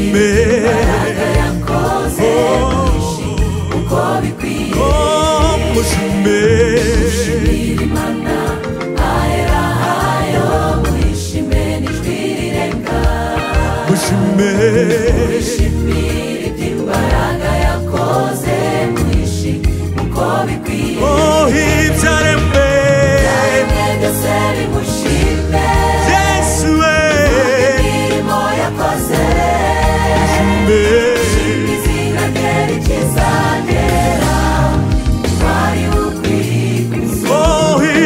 bishime yakoze bishi uko bikwiye mushime imana ahera hayo mwishime n'ijwi rirenga mushime mwishimire iby'imbaraga yakoze mwishi uko bikwiye oh ibyaremwe mwe byose bimushime yesu we imirimo yakoze mushime izina rye rikizagera wari ukwiye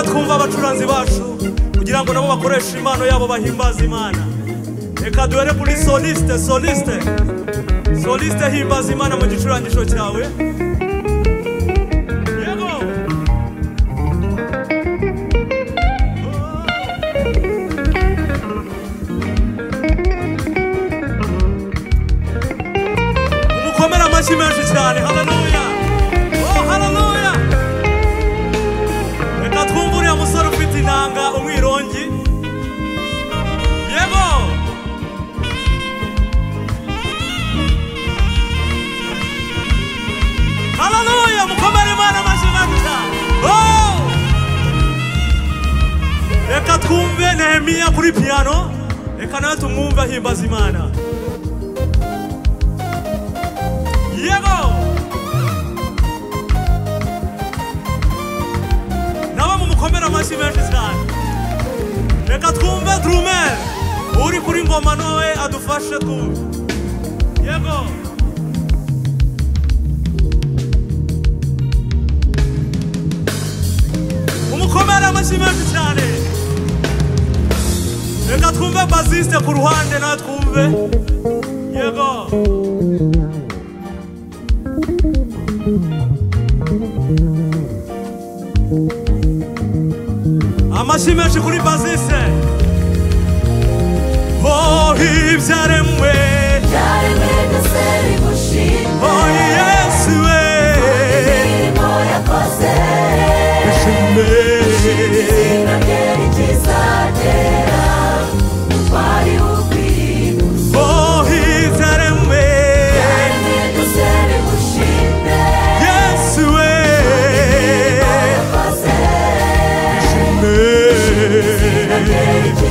twumva abacuranzi bacu kugira ngo nabo bakoreshe impano yabo bahimbaza imana reka duhere kuri soliste soliste soliste himbaza imana mu gicurangisho cyawe yego umukomere amashyi menshi cyane haleluya oh haleluya reka twumve uriya musore ufite inanga umwirongi yego haleluya mukomere imana amashyi menshi cyane Oh! reka twumve nehemiya kuri piyano reka nawe tumwumve ahimbaza imana yego nabo mumukomere amashyi menshi cyane reka twumve drumel uri kuri ngoma nawe adufashe twumve yego mumukomere amashyi menshi cyane reka twumve baziste ku ruhande nawe twumve yego amashyi menshi kuri bazise oh ibyaremwe Yaremwe byose bimushime oh yesu we imirimo yakoze ishimwe izina rye ritizagera utwari ukwiye oh ibyaremwe Yaremwe byose bimushime yesu we yakoze ishimwe izina rye ritizagera